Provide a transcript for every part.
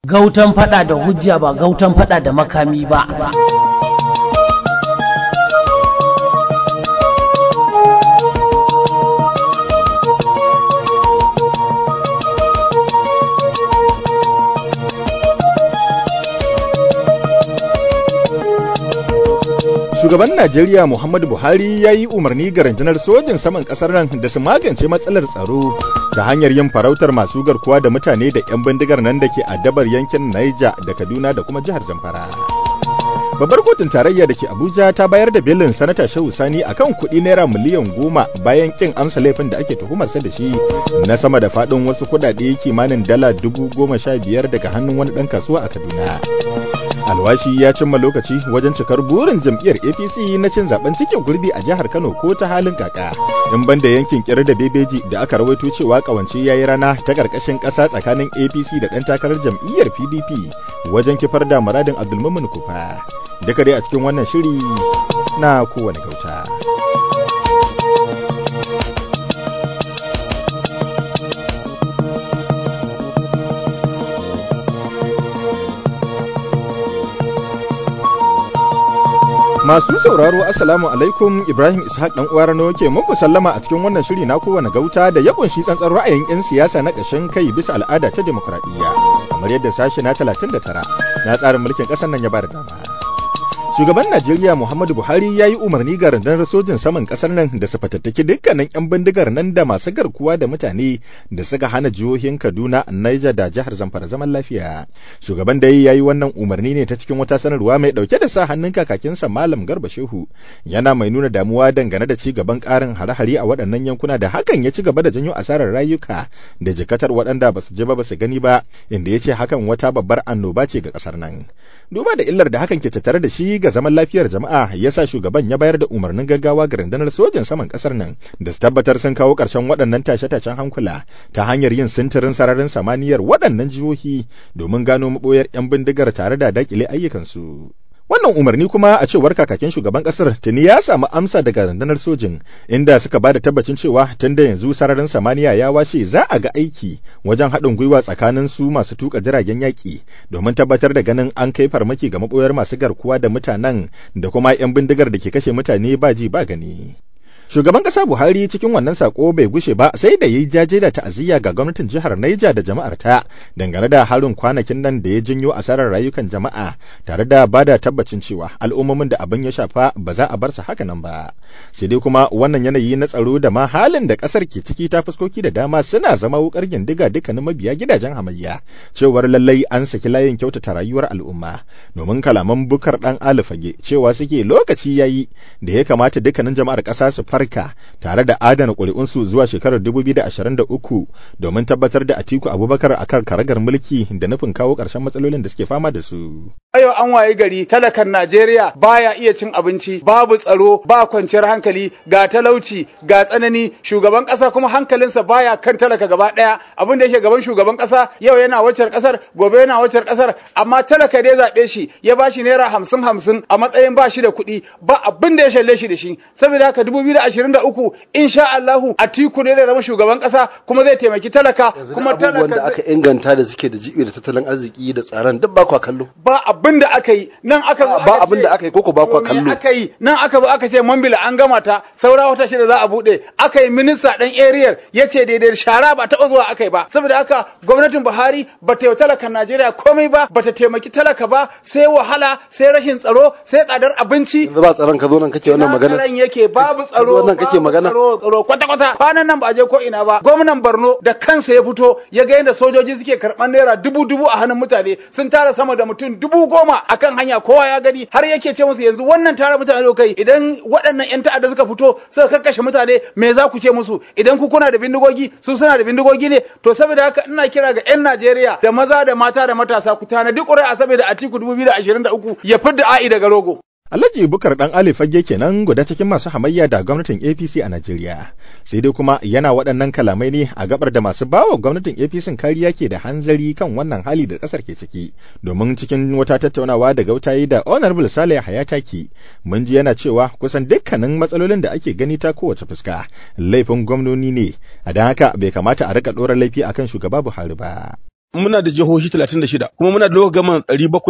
Gautan fada da hujja ba gautan fada da makami ba. Shugaban Najeriya Muhammadu Buhari ya yi umarni ga rundunar sojin saman ƙasar nan da su magance matsalar tsaro ta hanyar yin farautar masu garkuwa da mutane da 'yan bindigar nan da ke addabar yankin Niger da Kaduna da kuma jihar Zamfara. Babbar kotun tarayya da ke Abuja ta bayar da belin sanata Shehu Sani akan kuɗi naira miliyan goma bayan kin amsa laifin da ake tuhumarsa da shi na sama da faɗin wasu kuɗaɗe kimanin dala dubu goma sha biyar daga hannun wani ɗan kasuwa a Kaduna. alwashi ya cimma lokaci wajen cikar burin jam'iyyar apc na cin zaben cikin gurbi a jihar kano ko ta halin kaka in banda yankin kira da bebeji da aka rawaito cewa kawance ya yi rana ta karkashin ƙasa tsakanin apc da ɗan takarar jam'iyyar pdp wajen kifar da muradin abdulmumin kufa duka dai a cikin wannan shiri na kowane gauta. Masu sauraro Assalamu alaikum Ibrahim Ishaq dan uwar Rano ke muku sallama a cikin wannan shiri na kowane gauta da ya kunshi tsantsan ra'ayin 'yan siyasa na ƙashin kai bisa al'ada ta demokradiyya kamar yadda sashi na 39 na tsarin mulkin ƙasar nan ya bada dama. Shugaban Najeriya Muhammadu Buhari ya yi umarni ga rundunar sojin saman ƙasar nan da su fatattaki dukkanin 'yan bindigar nan da masu garkuwa da mutane da suka hana jihohin Kaduna, Niger da jihar Zamfara zaman lafiya. Shugaban da ya yi wannan umarni ne ta cikin wata sanarwa mai ɗauke da sa hannun kakakinsa Malam Garba Shehu. Yana mai nuna damuwa dangane da ci gaban ƙarin hare-hare a waɗannan yankuna da hakan ya ci gaba da janyo asarar rayuka da jikatar waɗanda ba su je ba ba su gani ba, inda ya ce hakan wata babbar annoba ce ga ƙasar nan. Duba da illar da hakan ke tattare da shi ga zaman lafiyar jama'a ya sa shugaban ya bayar da umarnin gaggawa ga rundunar sojin saman kasar nan da su tabbatar sun kawo ƙarshen waɗannan tashe-tashen hankula ta hanyar yin sintirin sararin samaniyar waɗannan jihohi domin gano maɓoyar 'yan bindigar tare da daƙile ayyukansu. Wannan umarni kuma a cewar kakakin shugaban kasar tuni ya samu amsa daga rundunar sojin inda suka ba da tabbacin cewa tun da yanzu sararin samaniya ya washe za a ga aiki wajen haɗin gwiwa tsakanin su masu tuka jiragen yaƙi domin tabbatar da ganin an kai farmaki ga maɓoyar masu garkuwa da mutanen da kuma 'yan bindigar da ke kashe mutane ba ji ba gani. Shugaban ƙasa Buhari cikin wannan sako bai gushe ba sai da yi jaje da ta'aziyya ga gwamnatin jihar Niger da jama'ar ta dangane da harin kwanakin nan da ya janyo asarar rayukan jama'a tare da bada tabbacin cewa al'ummomin da abin ya shafa ba za a bar su haka nan ba. Sai dai kuma wannan yanayi na tsaro da ma halin da ƙasar ke ciki ta fuskoki da dama suna zama wukar gindiga dukkanin mabiya gidajen hamayya cewar lallai an saki layin kyautata rayuwar al'umma domin kalaman bukar dan alifage cewa suke lokaci yayi da ya kamata dukkanin jama'ar ƙasa su farka tare da adana ƙuri'unsu zuwa shekarar 2023 domin tabbatar da Atiku Abubakar akan karagar mulki da nufin kawo ƙarshen matsalolin da suke fama da su. Yau an waye gari talakan Najeriya baya iya cin abinci, babu tsaro, ba kwanciyar hankali, ga talauci, ga tsanani, shugaban ƙasa kuma hankalinsa baya kan talaka gaba ɗaya. Abin da yake gaban shugaban ƙasa yau yana waccar ƙasar, gobe yana waccar ƙasar, amma talaka dai zaɓe shi ya ba shi naira hamsin hamsin a matsayin ba shi da kuɗi, ba abin da ya shalle shi da shi. Saboda haka dubu biyu da ashirin da uku insha Allahu Atiku ne zai zama shugaban kasa kuma zai taimaki talaka kuma talaka da aka inganta da suke da jibi da tattalin arziki da tsaron duk ba kwa kallo ba abin da aka yi nan aka ba abin da aka yi koko ba kwa kallo aka yi nan aka zo aka ce mambila an gama ta saura wata shida za a bude aka yi minista dan area ya ce daidai shara ba taɓa zuwa aka yi ba saboda haka gwamnatin Buhari ba ta yi talakan Najeriya komai ba ba ta taimaki talaka ba sai wahala sai rashin tsaro sai tsadar abinci ba tsaron ka zo nan kake wannan magana tsaron yake babu tsaro wannan kake magana tsaro kwata kwata kwanan nan ba a je ko ina ba gwamnan Borno da kansa ya fito ya ga yadda sojoji suke karɓar naira dubu dubu a hannun mutane sun tara sama da mutum dubu goma akan hanya kowa ya gani har yake ce musu yanzu wannan tara mutane da kai idan waɗannan yan ta'adda suka fito suka kakkashe mutane me za ku ce musu idan ku kuna da bindigogi su suna da bindigogi ne to saboda haka ina kira ga yan Najeriya da maza da mata da matasa ku tanadi ƙuri'a saboda Atiku 2023 ya fidda a'i daga rogo Alhaji Bukar dan Ali Fage kenan guda cikin masu hamayya da gwamnatin APC a Najeriya. Sai dai kuma yana waɗannan kalamai ne a gabar da masu bawa gwamnatin APC kariya ke da hanzari kan wannan hali da ƙasar ke ciki. Domin cikin wata tattaunawa da gautayi da Honorable Saleh Hayataki, mun ji yana cewa kusan dukkanin matsalolin da ake gani ta kowace fuska laifin gwamnoni ne, a don haka bai kamata a rika ɗora laifi akan shugaba Buhari ba. muna da jihohi 36 kuma muna da local government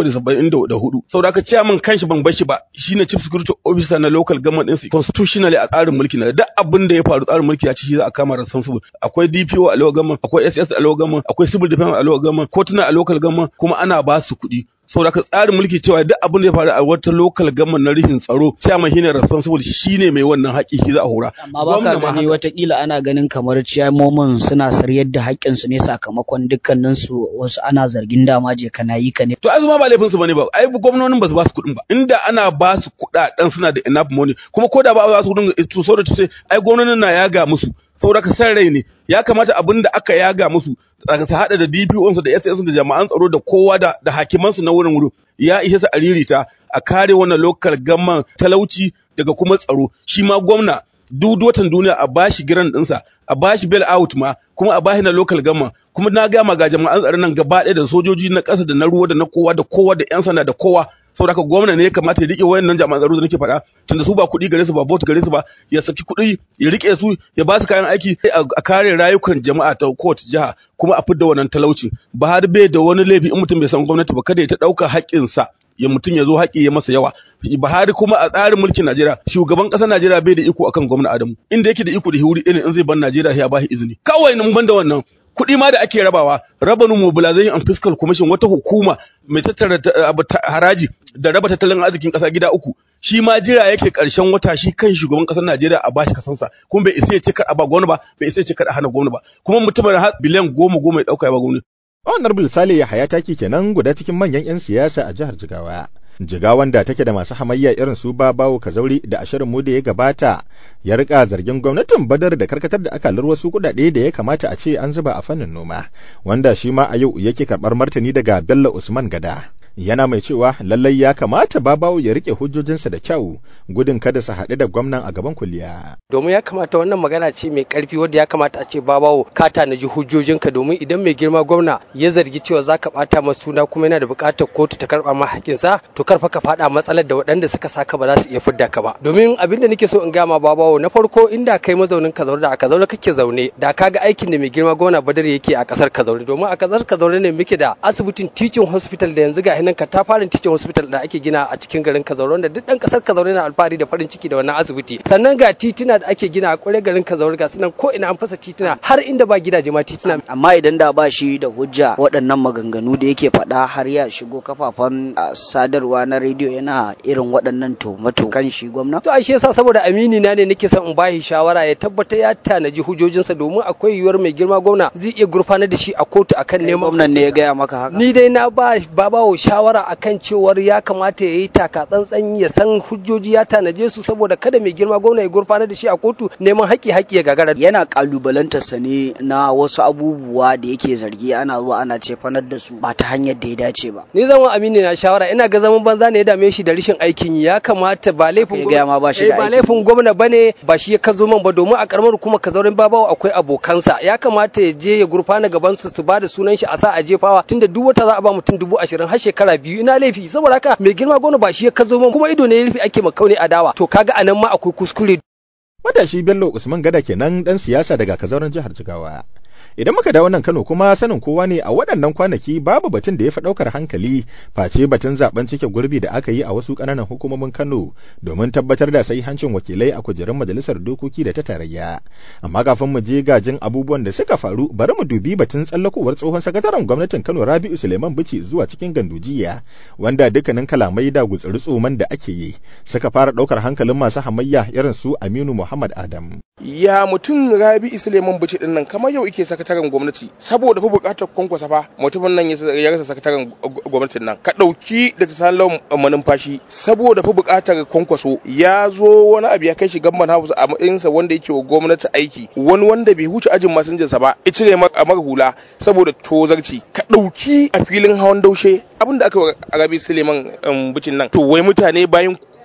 774 saboda haka chairman kanshi ban bashi ba shine chief security officer na local government din constitutionally a tsarin mulki na duk abin da ya faru tsarin mulki ya ce shi za a kama responsible akwai DPO a local government akwai SS a local government akwai civil defense a local government kotuna a local government kuma ana ba su kuɗi saboda ka tsarin mulki cewa duk abin da ya faru a wata local government na rihin tsaro chairman shine responsible shine mai wannan haƙi shi za a hora amma ba ka gani watakila ana ganin kamar ciyamomin suna saryar da haƙƙinsu ne sakamakon dukkaninsu wasu ana zargin dama je kana yi ka ne to azuma ba laifin su bane ba ai gwamnonin ba su ba su kuɗin ba inda ana ba su kuɗaɗen suna da enough money kuma ko da ba za su kuɗin to so da to ai gwamnonin na yaga musu saboda ka san rai ne ya kamata abin da aka yaga musu su haɗa da DPO da SS da jama'an tsaro da kowa da da hakimansu na wurin wurin ya ishe su aririta a kare wannan local gamman talauci daga kuma tsaro shi ma gwamna duk watan duniya a bashi giran ɗinsa a bashi bail out ma kuma a bashi na local gamma kuma na gama ga jama'an tsaron nan gaba ɗaya da sojoji na ƙasa da na ruwa da na kowa da kowa da 'yan sanda da kowa saboda haka gwamna ne ya kamata ya rike wayannan jami'an tsaro da nake faɗa tunda su ba kuɗi gare su ba vote gare su ba ya saki kuɗi ya rike su ya ba su kayan aiki a kare rayukan jama'a ta kowace jiha kuma a fidda wannan talaucin ba har bai da wani laifi in mutum bai san gwamnati ba kada ya ta ɗauka haƙƙinsa ya mutum ya zo haƙi ya masa yawa Buhari kuma a tsarin mulkin Najeriya shugaban ƙasar Najeriya bai da iko akan gwamna Adamu inda yake da iko da huri ɗin in zai bar Najeriya ya ba shi izini kawai mun banda wannan kuɗi ma da ake rabawa revenue mobilization and fiscal commission wata hukuma mai tattara haraji da raba tattalin arzikin ƙasa gida uku shi ma jira yake ƙarshen wata shi kan shugaban ƙasar Najeriya a bashi kasansa kuma bai isa ya ce kar a ba gwamna ba bai isa ya ce kar a hana gwamna ba kuma mutumin har biliyan goma goma ya ɗauka ya ba gwamna. Honorable Sale Yahaya taki kenan guda cikin manyan 'yan siyasa a jihar Jigawa. Jigawan da take da masu hamayya irin su Babawo Kazauri da ashirin mu da ya gabata ya rika zargin gwamnatin Badar da karkatar da akalar wasu kuɗaɗe da ya kamata a ce an zuba a fannin noma wanda shi ma a yau yake karɓar martani daga Bello Usman Gada. Yana mai cewa lallai ya kamata Babawo ya rike hujjojinsa da kyau gudun kada su haɗu da gwamnan a gaban kuliya. Domin ya kamata wannan magana ce mai ƙarfi wadda ya kamata a ce Babawo ka tanaji hujjojinka domin idan mai girma gwamna ya zargi cewa za ka ɓata masa suna kuma yana da buƙatar kotu ta karɓa ma haƙƙinsa to karfa ka faɗa matsalar da waɗanda suka saka ba za su iya fidda ka ba domin abin da nake so in gama babawo na farko inda kai mazaunin kazaure da a kazaure kake zaune da ka ga aikin da mai girma gwamna badar yake a ƙasar kazaure domin a ƙasar kazaure ne muke da asibitin teaching hospital da yanzu ga hinan ka ta fara teaching hospital da ake gina a cikin garin kazaure wanda duk ɗan ƙasar kazaure na alfahari da farin ciki da wannan asibiti sannan ga tituna da ake gina a ƙwarar garin kazaure ga sunan ko ina an fasa tituna har inda ba gidaje ma tituna amma idan da ba shi da hujja waɗannan maganganu da yake faɗa har ya shigo kafafen sadarwa na rediyo yana irin waɗannan tomato kan shi gwamna? To ashe yasa saboda amini na ne nake son in bashi shawara ya tabbata ya tanaji hujojinsa domin akwai yiwuwar mai girma gwamna zai iya gurfanar da shi a kotu akan neman gwamnan ne ya gaya maka haka. Ni dai na ba babawo shawara akan cewar ya kamata ya yi taka tsantsan ya san hujjoji ya tanaje su saboda kada mai girma gwamna ya gurfanar da shi a kotu neman haƙi haƙi ya gagara. Yana kalubalantar sa ne na wasu abubuwa da yake zargi ana zuwa ana cefanar da su ba ta hanyar da ya dace ba. Ni zama amini na shawara ina ga zaman banza ne ya dame shi da rashin aikin ya kamata ba laifin gwamna ba shi da ba laifin gwamna bane ba shi ya kazo man ba domin a karamar kuma kazaurin babawa akwai abokansa ya kamata ya je ya gurfana gaban su su ba da sunan shi a sa a jefawa tunda duk wata za a ba mutum dubu ashirin har shekara biyu ina laifi saboda haka mai girma gwamna ba shi ya kazo man kuma ido ne ya rufe ake makauni adawa to kaga anan ma akwai kuskure Matashi Bello Usman Gada kenan dan siyasa daga kazauren jihar Jigawa. Idan muka dawo nan Kano kuma sanin kowa ne a waɗannan kwanaki babu batun da ya fi ɗaukar hankali face batun zaben cike gurbi da aka yi a wasu ƙananan hukumomin Kano domin tabbatar da hancin wakilai a kujerun majalisar dokoki da ta tarayya. Amma kafin mu je gajin abubuwan da suka faru bari mu dubi batun tsallakowar tsohon sakataren gwamnatin Kano Rabi'u Suleiman Bichi zuwa cikin gandujiya wanda dukkanin kalamai da gutsuri tsoman da ake yi suka fara ɗaukar hankalin masu hamayya irin su Aminu Muhammad Adam. Ya mutum Rabi'u Suleiman Bichi din nan kamar yau ike sakataren gwamnati saboda fa bukatar kwankwasa fa mutumin nan ya rasa sakataren gwamnatin nan ka dauki da salon manumfashi saboda fa bukatar kwankwaso ya zo wani abu ya kai shi gamban house a matsayinsa wanda yake wa gwamnati aiki wani wanda bai huce ajin masinjinsa ba ya cire mara hula saboda tozarci ka dauki a filin hawan daushe abinda aka rabi suleiman bicin nan to wai mutane bayan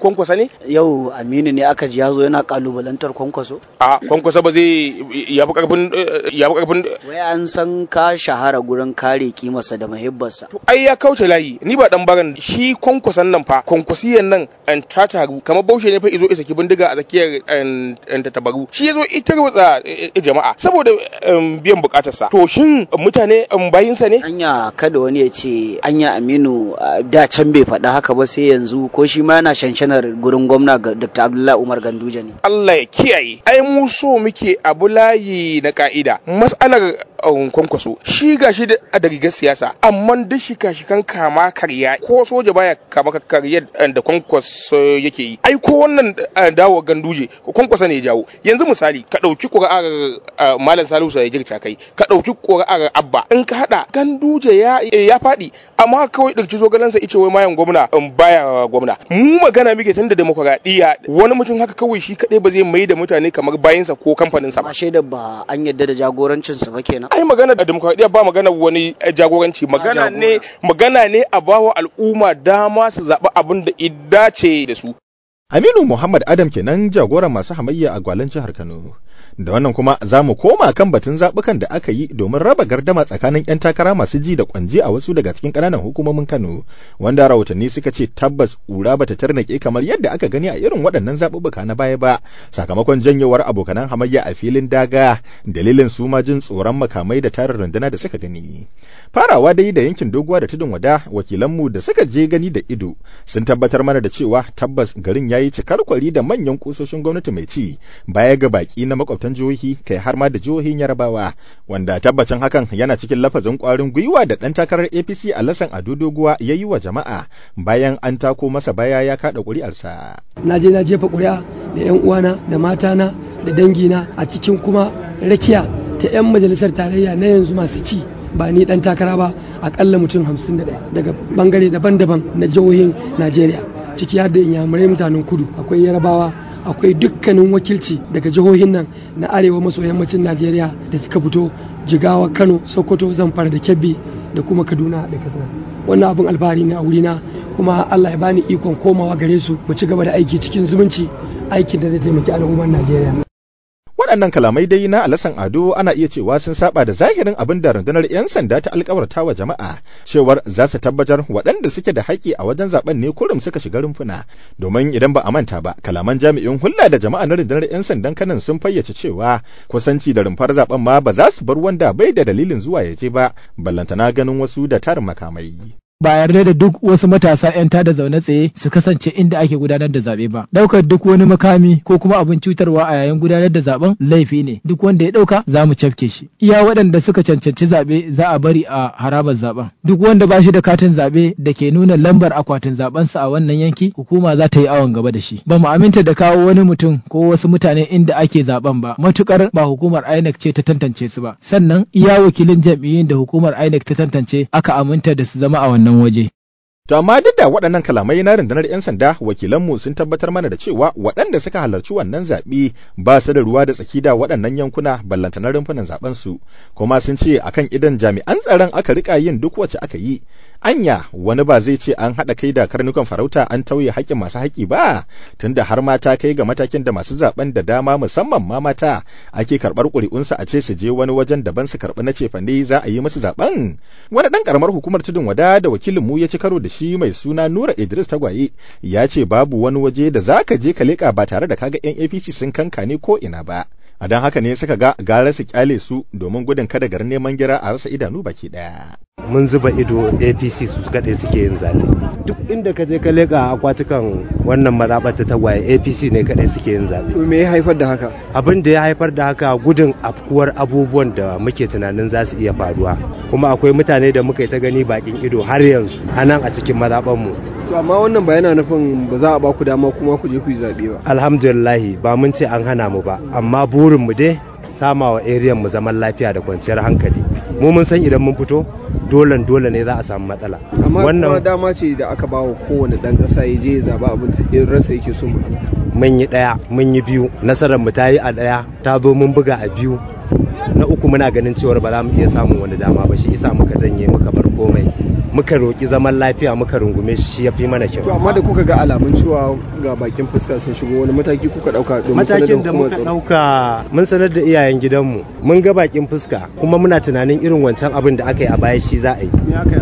kwankwasa ne yau aminu ne aka ji ya zo yana kalubalantar kwankwaso a kwankwasa ba zai ya fi karfin ya fi karfin wai an san ka shahara gurin kare kimarsa da muhibbarsa to ai ya kauce layi ni ba dan baran shi kwankwasan nan fa kwankwasiyan nan an ta taru kamar baushe ne fa izo isa ki bindiga a tsakiyar an ta tabaru shi yazo ita rutsa jama'a saboda biyan bukatarsa to shin mutane bayinsa ne anya kada wani ya ce anya aminu da can bai faɗa haka ba sai yanzu ko shi ma yana shanshanar gurin gwamna ga dr abdullahi umar ganduje ne allah ya kiyaye ai mu so muke abu layi na ka'ida mas'alar kwankwaso shi gashi da rigar siyasa amma duk shi kashi kan kama karya ko soja baya kama karya da kwankwaso yake yi ai ko wannan dawo ganduje kwankwasa ne jawo yanzu misali ka ɗauki ƙuri'ar malam salisu ya girta kai ka ɗauki ƙuri'ar abba in ka haɗa ganduje ya ya faɗi amma kawai ɗauki zogalansa ice wai mayan gwamna in baya gwamna mu magana muke tun da demokuraɗiyya wani mutum haka kawai shi kaɗai ba zai mai da mutane kamar bayansa ko kamfaninsa ba. shaidar ba an yadda da jagorancinsa ba kenan. ai magana da demokradiyya ba magana wani jagoranci magana ne magana ne a bawa al'umma dama su zaɓi abin da dace da su Aminu Muhammad Adam kenan jagoran masu hamayya a gwalan jihar Kano. Da wannan kuma za mu koma kan batun zaɓukan da aka yi domin raba gardama tsakanin 'yan takara masu ji da kwanji a wasu daga cikin ƙananan hukumomin Kano, wanda rahotanni suka ce tabbas ƙura bata tarnake kamar yadda aka gani a irin waɗannan zaɓuɓɓuka na baya ba, sakamakon janyewar abokanan hamayya a filin daga, dalilin su ma jin tsoron makamai da tarin runduna da suka gani. Farawa dai da yankin doguwa da tudun wada, wakilanmu da suka je gani da ido sun tabbatar mana da cewa tabbas garin ya yi cikar kwari da manyan kusoshin gwamnati mai ci baya ga baki na makwabtan jihohi kai har ma da jihohin yarabawa wanda tabbacin hakan yana cikin lafazin kwarin gwiwa da dan takarar apc a lasan ado doguwa ya yi wa jama'a bayan an tako masa baya ya kada ƙuri'arsa. na je na jefa ƙuri'a da yan uwana da matana da dangina a cikin kuma rakiya ta 'yan majalisar tarayya na yanzu masu ci ba ni dan takara ba akalla mutum 51 daga bangare daban-daban na jihohin najeriya ciki har da inyamurai mutanen kudu akwai yarabawa akwai dukkanin wakilci daga jihohin nan na arewa maso yammacin najeriya da suka fito jigawa kano sokoto zamfara da kebbi da kuma kaduna da katsina wannan abin alfahari ne a wurina kuma allah ya bani ikon komawa gare su mu ci gaba da aiki cikin zumunci aikin da zai taimaki al'ummar najeriya waɗannan kalamai dai na alasan ado ana iya cewa sun saba da zahirin abin da rundunar 'yan sanda ta alkawarta wa jama'a cewar za su tabbatar waɗanda suke da haƙƙi a wajen zaben ne kurum suka shiga rumfuna domin idan ba a manta ba kalaman jami'in hulɗa da jama'a na rundunar 'yan sandan kanan sun fayyace cewa kusanci da rumfar zaben ma ba za su bar wanda bai da dalilin zuwa ya je ba ballantana ganin wasu da tarin makamai ba yarda da duk wasu matasa 'yan tada zaune tsaye su kasance inda ake gudanar da zaɓe ba. Ɗaukar duk wani makami ko kuma abin cutarwa a yayin gudanar da zaben laifi ne. Duk wanda ya ɗauka za mu cafke shi. Iya waɗanda suka cancanci zaɓe za a bari a harabar zaben. Duk wanda ba shi da katin zaɓe da ke nuna lambar akwatin zaɓensa a wannan yanki hukuma za ta yi awon gaba da shi. Ba mu aminta da kawo wani mutum ko wasu mutane inda ake zaben ba. Matukar ba hukumar INEC ce ta tantance su ba. Sannan iya wakilin jam'iyyun da hukumar INEC ta tantance aka aminta da su zama a wannan wannan waje. To amma duk da waɗannan kalamai na rundunar 'yan sanda wakilanmu sun tabbatar mana da cewa waɗanda suka halarci wannan zaɓe ba su da ruwa da tsaki da waɗannan yankuna ballantana rumfunan zaɓen su kuma sun ce akan idan jami'an tsaron aka rika yin duk wacce aka yi anya wani ba zai ce an haɗa kai da karnukan farauta an tauye haƙƙin masu haƙƙi ba tunda har mata kai ga matakin da masu zaɓen da dama musamman ma mata ake karɓar ƙuri'unsu a ce su je wani wajen daban su karɓi na cefane za a yi musu zaɓen wani ɗan ƙaramar hukumar tudun wada da wakilin mu ya ci karo da shi mai suna Nura Idris Tagwaye ya ce babu wani waje da za ka je ka leƙa ba tare da kaga 'yan APC sun kankane ko ina ba. A don haka ne suka ga gara su kyale su domin gudun kada garin neman gira a rasa idanu baki ɗaya. mun zuba ido apc su kaɗai suke yin zaɓe duk inda ka je ka leƙa akwatukan wannan mazaɓar ta tagwaye apc ne kaɗai suke yin zaɓe me ya haifar da haka abin da ya haifar da haka gudun afkuwar abubuwan da muke tunanin za su iya faruwa kuma akwai mutane da muka yi ta gani bakin ido har yanzu a nan a cikin mazaɓarmu to amma wannan ba yana nufin ba za a ba ku dama kuma ku je ku yi zaɓe ba alhamdulillahi ba mun ce an hana mu ba amma burin mu dai sama wa area mu zaman lafiya da kwanciyar hankali mu mun san idan mun fito dole dole ne za a samu matsala amma kuma dama ce da aka ba wa kowane dan kasa ya je ya zaba abin da ransa yake so mun yi daya mun yi biyu nasarar mu ta yi a daya ta zo mun buga a biyu na uku muna ganin cewar ba za mu iya samun wani dama ba shi isa muka janye muka bar komai muka roƙi zaman lafiya muka rungume shi ya fi mana kyau to amma da kuka ga alamun cewa ga bakin fuska sun shigo wani mataki kuka dauka domin sanar matakin da muka dauka mun sanar da iyayen gidanmu mun ga bakin fuska kuma muna tunanin irin wancan abin da aka yi a baya shi za a yi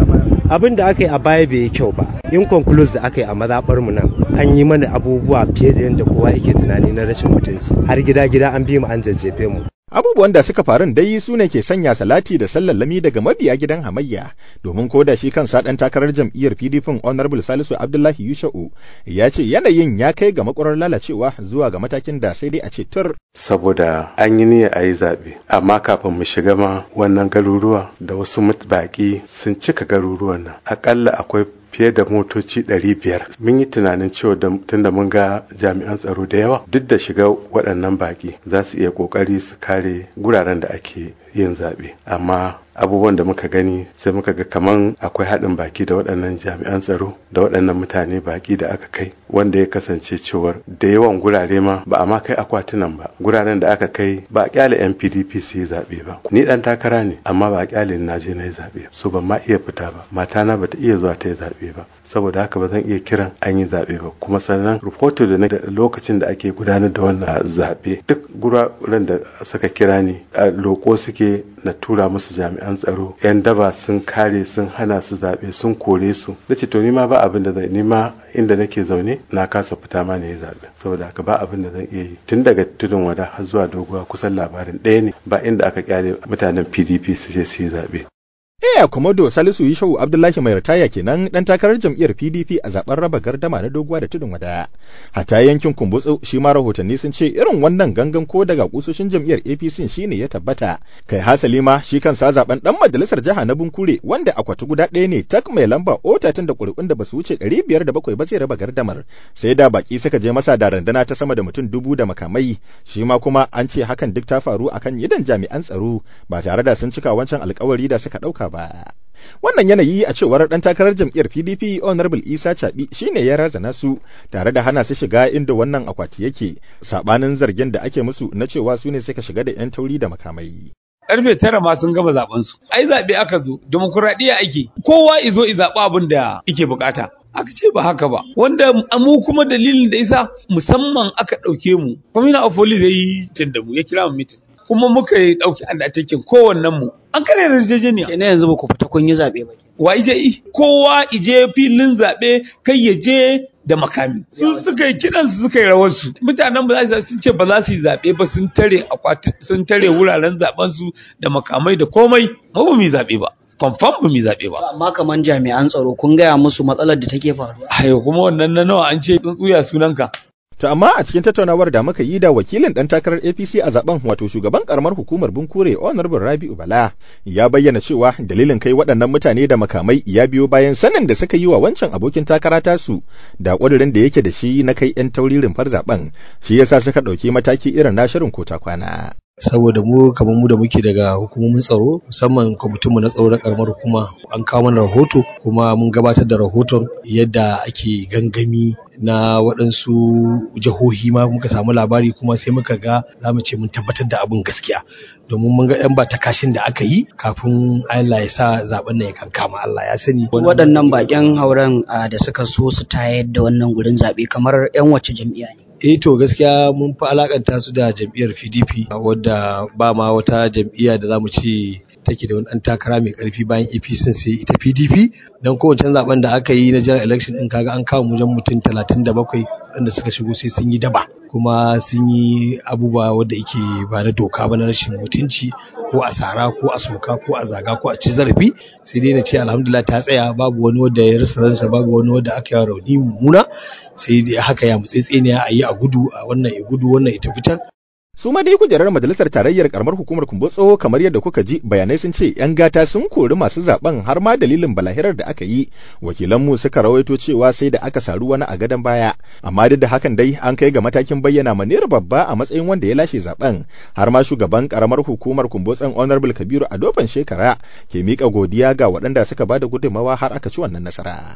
abin da aka yi a baya bai yi kyau ba in concluse da aka yi a mazaɓar mu nan an yi mana abubuwa fiye da yadda kowa yake tunani na rashin mutunci har gida gida an bi mu an jajjefe mu Abubuwan da suka faru dai su ne ke sanya salati da sallallami daga mabiya gidan hamayya domin ko da shi kansa ɗan takarar jam'iyyar PDP Honorable Salisu Abdullahi Yusha'u ya ce yanayin ya kai ga makwarar lalacewa zuwa ga matakin da sai dai a ce tur. Saboda an yi niyya a yi zaɓe, amma kafin mu shiga ma wannan garuruwa da wasu baƙi sun cika garuruwan nan. Aƙalla akwai fiye da motoci 500 mun yi tunanin cewa tunda mun ga jami'an tsaro da yawa duk da shiga waɗannan baƙi za su iya ƙoƙari su kare guraren da ake yin zaɓe amma abubuwan da muka gani sai muka ga kaman akwai haɗin baki da waɗannan jami'an tsaro da waɗannan mutane baki da aka kai wanda ya kasance cewar da yawan gurare ma ba a ma kai akwatunan ba guraren da aka kai ba a kyale yan pdp su yi zaɓe ba ni ɗan takara ne amma ba a kyale na je na yi zaɓe so ban ma iya fita ba matana bata iya zuwa ta yi zaɓe ba saboda haka ba zan iya kiran an yi zaɓe ba kuma sannan rahoto da na da lokacin da ake gudanar da wannan zaɓe duk guraren da suka kira ni a loko suke na tura musu jami'an tsaro yan daba sun kare sun hana su zaɓe sun kore su na ce to nima ba abin da zan nima inda nake zaune na kasa fita ma ne zaɓe saboda haka ba abin da zan iya yi tun daga tudun wada har zuwa doguwa kusan labarin ɗaya ne ba inda aka kyale mutanen pdp su je su yi zaɓe Eya Komodo Salisu Yishau Abdullahi mai ritaya kenan dan takarar jam'iyyar PDP a zaben raba gardama na doguwa da tudun wada. Hata yankin Kumbutsu shi ma rahotanni sun ce irin wannan gangan ko daga kusoshin jam'iyyar APC shine ya tabbata. Kai hasali ma shi kansa zaben dan majalisar jiha na Bunkure wanda akwati guda ɗaya ne tak mai lamba otatin da ƙuri'un da basu wuce ɗari biyar da bakwai ba zai raba gardamar. Sai da baki suka je masa da randana ta sama da mutum dubu da makamai. Shi ma kuma an ce hakan duk ta faru akan yidan jami'an tsaro ba tare da sun cika wancan alkawari da suka ɗauka ba. Wannan yanayi a cewar ɗan takarar jam'iyyar PDP Honorable Isa Chabi shine ya razana su tare da hana su shiga inda wannan akwati yake sabanin zargin da ake musu na cewa su ne suka shiga da 'yan tauri da makamai. karfe tara ma sun gama zaben su ai zaɓe aka zo demokuraɗiyya ake kowa izo i zaɓi abin da yake bukata aka ce ba haka ba wanda mu kuma dalilin da isa musamman aka ɗauke mu kwamina of police ya yi da mu ya kira mu mitin kuma muka yi ɗauki undertaking kowannen mu an kare yarjejeniya kenan yanzu ba ku fita kun yi zaɓe ba wa ije i kowa ije filin zaɓe kai ya je da makami su suka yi kidan su suka yi rawar su mutanen ba za su sun ce ba za su yi zaɓe ba sun tare akwati sun tare wuraren zaben su da makamai da komai mu ba mu yi zaɓe ba confirm ba mu yi zaɓe ba amma kaman jami'an tsaro kun gaya musu matsalar da take faruwa ayo kuma wannan na nawa an ce tsuntsuya sunanka To amma a cikin tattaunawar da muka yi da wakilin ɗan takarar APC a zaben wato shugaban karamar hukumar Bunkure Honorable Rabi'u Bala ya bayyana cewa dalilin kai waɗannan mutane da makamai ya biyo bayan sanin da suka yi wa wancan abokin takara tasu da ƙudurin da yake da shi na kai 'yan tauririn far zaben shi yasa suka ɗauki mataki irin na shirin kota kwana. saboda mu kamar mu da muke daga hukumomin tsaro musamman kwamitinmu na tsaro na karamar hukuma an kawo mana rahoto kuma mun gabatar da rahoton yadda ake gangami na waɗansu jihohi ma muka samu labari kuma sai muka ga za mu ce mun tabbatar da abin gaskiya domin mun ga yan ba kashin da aka yi kafin Allah ya sa zaben nan ya kankama Allah ya sani waɗannan baƙin hauren da suka so su tayar da wannan gurin zaɓe kamar 'yan wace jam'iyya ne eh to gaskiya mun fi alakanta su da jam'iyyar PDP wadda ba ma wata jam'iyya da zamu ce take da wani ɗan takara mai ƙarfi bayan APC sai ita PDP don kowace zaben da aka yi na general election din kaga an kawo wajen mutum 37 waɗanda suka shigo sai sun yi daba kuma sun yi abubuwa wadda yake ba na doka ba na rashin mutunci ko a sara ko a soka ko a zaga ko a ci zarafi sai dai na ce alhamdulillah ta tsaya babu wani wanda ya rasa ransa babu wani wanda aka yi rauni mummuna sai dai haka ya mutsitsiniya a yi a gudu a wannan ya gudu wannan ya tafi can su ma dai kujerar majalisar tarayyar karamar hukumar kumbotso kamar yadda kuka ji bayanai sun ce yan gata sun kori masu zaben har ma dalilin balahirar da aka yi wakilanmu suka rawaito cewa sai da aka saru wani a gadon baya amma duk da hakan dai an kai ga matakin bayyana maniyar babba a matsayin wanda ya lashe zaben har ma shugaban karamar hukumar kumbotson honorable kabiru a dofan shekara ke mika godiya ga waɗanda suka bada gudunmawa har aka ci wannan nasara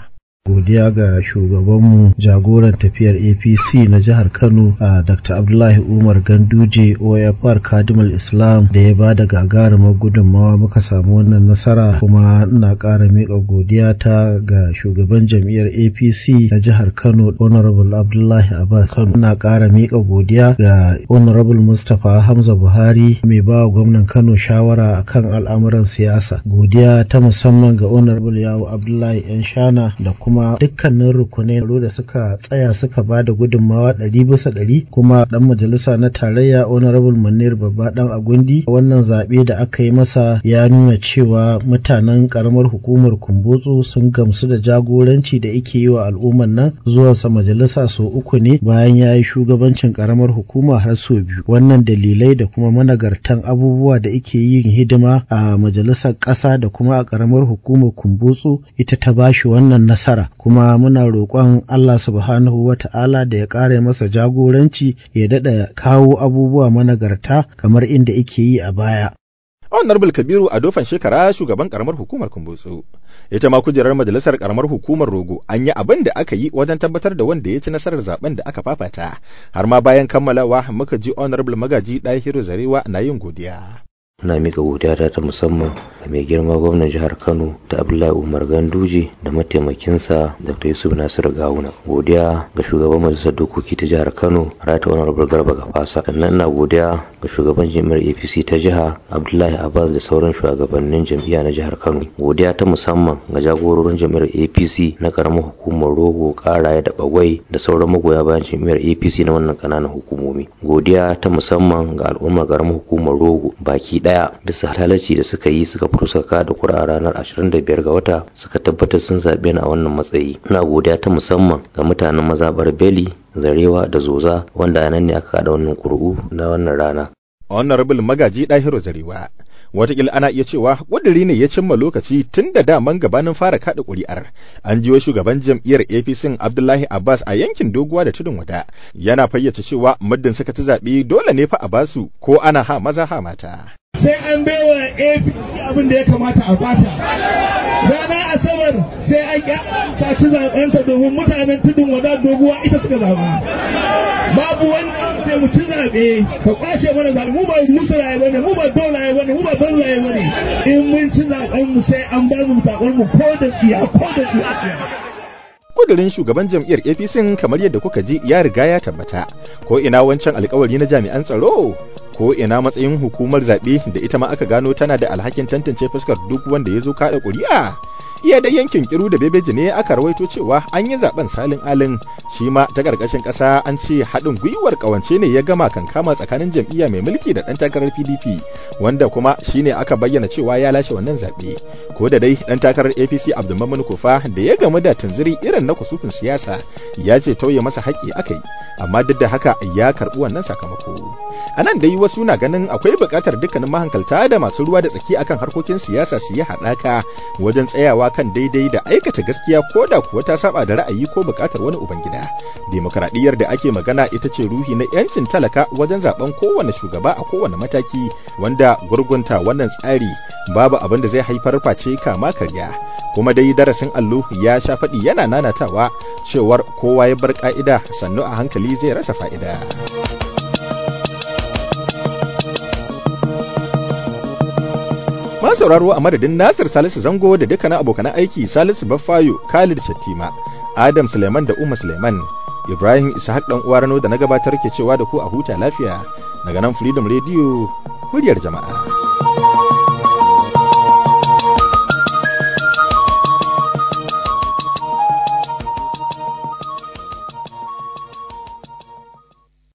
godiya ga shugabanmu jagoran tafiyar apc na jihar kano a dr abdullahi umar ganduje oyafar kadimul islam da ya ba da gagarumar gudunmawa muka samu wannan nasara kuma ina ƙara miƙa godiya ta ga shugaban jam'iyyar apc na jihar kano honorable abdullahi abbas kano ina ƙara miƙa godiya ga honorable mustapha hamza buhari mai ba wa gwamnan kano shawara akan al'amuran siyasa godiya ta musamman ga honorable yawo abdullahi yan shana da kuma kuma dukkanin rukunai da suka tsaya suka ba da gudunmawa ɗari bisa ɗari kuma ɗan majalisa na tarayya honorable manir babba ɗan agundi wannan zaɓe da aka yi masa ya nuna cewa mutanen ƙaramar hukumar kumbotso sun gamsu da jagoranci da ake yi wa al'ummar nan zuwansa majalisa sau uku ne bayan ya yi shugabancin ƙaramar hukuma har sau biyu wannan dalilai da kuma managartan abubuwa da ake yin hidima a majalisar ƙasa da kuma a ƙaramar hukumar kumbotso ita ta bashi wannan nasara kuma muna roƙon Allah subhanahu wa ta'ala da ya ƙare masa jagoranci ya daɗa kawo abubuwa managarta kamar inda yake yi a baya. Honorable Kabiru a dofan shekara shugaban karamar hukumar Kumbutsu. Ita ma kujerar majalisar karamar hukumar Rogo an yi abin da aka yi wajen tabbatar da wanda ya ci nasarar zaben da aka fafata. Har ma bayan kammalawa muka ji Honorable Magaji Dahiru Zarewa na yin godiya. Muna mika godiya ta musamman ga mai girma gwamnan jihar Kano da Abdullahi Umar Ganduje da mataimakinsa Dr. Yusuf Nasiru Gawuna. Godiya ga shugaban majalisar dokoki ta jihar Kano Rata Honorable Garba Gafasa. Sannan ina godiya ga shugaban jami'ar APC ta jiha Abdullahi Abbas da sauran shugabannin jam'iyya na jihar Kano. Godiya ta musamman ga jagororin jami'ar APC na karamar hukumar Rogo, Karaye da Bagwai da sauran magoya bayan jami'ar APC na wannan kananan hukumomi. Godiya ta musamman ga al'ummar karamar hukumar Rogo baki daya bisa halalci da suka yi suka fito suka kada kura ranar 25 ga wata suka tabbatar sun zaɓe ni a wannan matsayi ina godiya ta musamman ga mutanen mazabar beli zarewa da zoza wanda a nan ne aka kada wannan ƙuri'u na wannan rana honorable magaji ɗahiru zarewa watakila ana iya cewa ƙudiri ne ya cimma lokaci tun da daman gabanin fara kaɗa ƙuri'ar an jiyo shugaban jam'iyyar apc abdullahi abbas a yankin doguwa da tudun wada yana fayyace cewa muddin suka ci zaɓe dole ne fa a basu ko ana ha maza ha mata sai an baiwa apc abin da ya kamata a bata rana asabar sai an ta ci zaɓenta domin mutanen tudun wada doguwa ita suka zaɓa babu wani sai mu ci zaɓe ka kwashe mana zaɓe mu ba musulaye bane mu ba dolaye bane mu ba banzaye bane in mun ci zaɓen mu sai an ba mu zaɓen mu ko da tsiya ko da tsiya kudirin shugaban jam'iyyar apc kamar yadda kuka ji ya riga ya tabbata ko ina wancan alkawari na jami'an tsaro ko ina matsayin hukumar zaɓe da ita ma aka gano tana da alhakin tantance fuskar duk wanda ya zo kaɗa ƙuri'a iya da yankin kiru da bebeji ne aka rawaito cewa an yi zaben salin alin shi ma ta ƙarƙashin ƙasa an ce haɗin gwiwar ƙawance ne ya gama kankama tsakanin jam'iyya mai mulki da ɗan takarar pdp wanda kuma shine aka bayyana cewa ya lashe wannan zaɓe ko da dai ɗan takarar apc abdulmamun kufa da ya gamu da tunziri irin na kusufin siyasa ya ce tauye masa haƙƙi aka yi amma duk da haka ya karɓi wannan sakamako a nan dai wasu na ganin akwai buƙatar dukkanin mahankalta da masu ruwa da tsaki akan harkokin siyasa su yi haɗaka wajen tsayawa kan daidai da aikata gaskiya ko da kuwa ta saba da ra'ayi ko buƙatar wani ubangida demokradiyyar da ake magana ita ce ruhi na yancin talaka wajen zaben kowane shugaba a kowane mataki wanda gurgunta wannan tsari babu abin da zai haifar face kama karya kuma dai darasin allo ya sha faɗi yana nanatawa cewar kowa ya bar ka'ida sannu a hankali zai rasa fa'ida. sauraro a madadin Nasir Salisu Zango da dukkanin abokan aiki Salisu Baffayo, Khalid Shattima, Adam Suleiman da Umma Suleiman, Ibrahim Ishaq dan uwa Rano da na gabatar ke cewa da ku a huta lafiya daga nan Freedom Radio muryar jama'a.